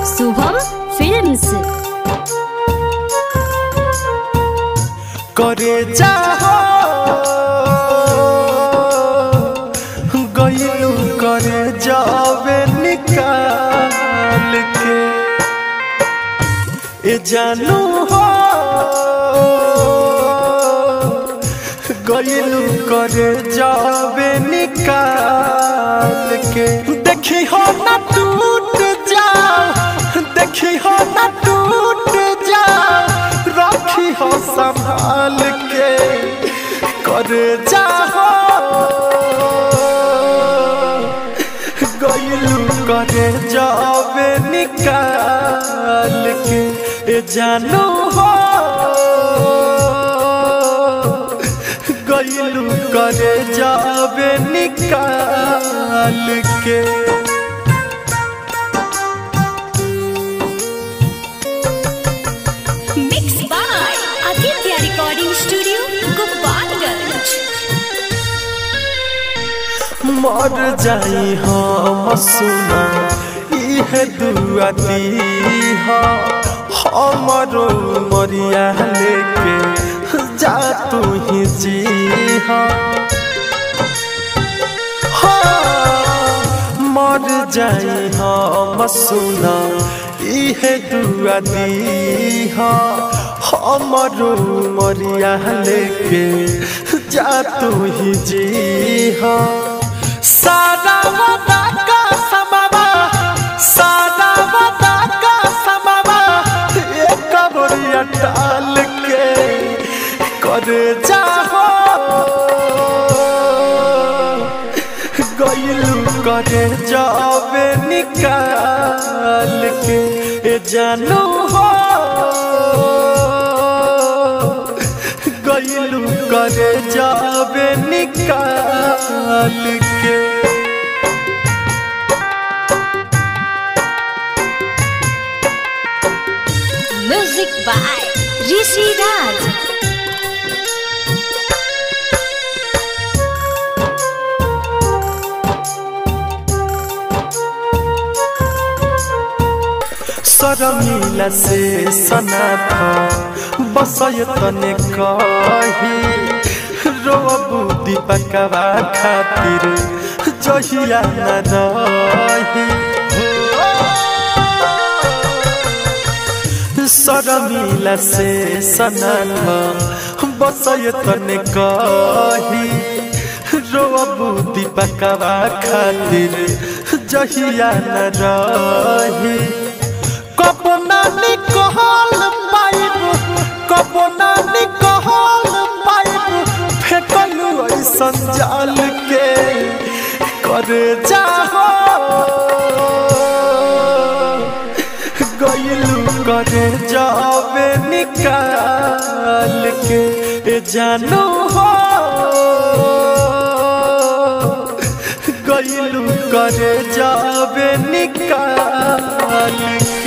Shubham films करे जाहो गईलू करे जावे निकाल के ए जानू हो गईलू करे जावे निकाल के देखी हो ना टूट जाओ देखी हो ना टूट जाओ रखी हो संभाल के करे जाहो गईलू करे जावे निकाल के ए जानू हो गईलू करे जावे निकाल के mix by Aditya recording studio Gopalganj मर जाई हम सुना इहे दुआ दीहा हमरो मरिया लेके जा तू ही जीहा हाँ, मर जाई हम सुना इहे दुआ दीहा हमरो मरिया लेके जा तू ही जीहा सारा वदा का समावा सारा वदा का समावा एक बोरिया टाल के कर जाहो गईलू करे जावे निकाल के ए जानू हो गईलू करे जावे निकाल के म्यूजिक बाय ऋषि राज सरमिला से सनाथ बसय तने कही रोबू दीपकवा खातिर जहिया न रही सरमिला से सनाथ बसय तने कही रोबू दीपकवा खातिर जहिया न रही कपना निकल पाइब कपना निकल पाइब फेकलू ऐसन जाल के कर जाहो गईलू करे जावे निकाल के ए जानू हो गईलू करे जावे निकाल के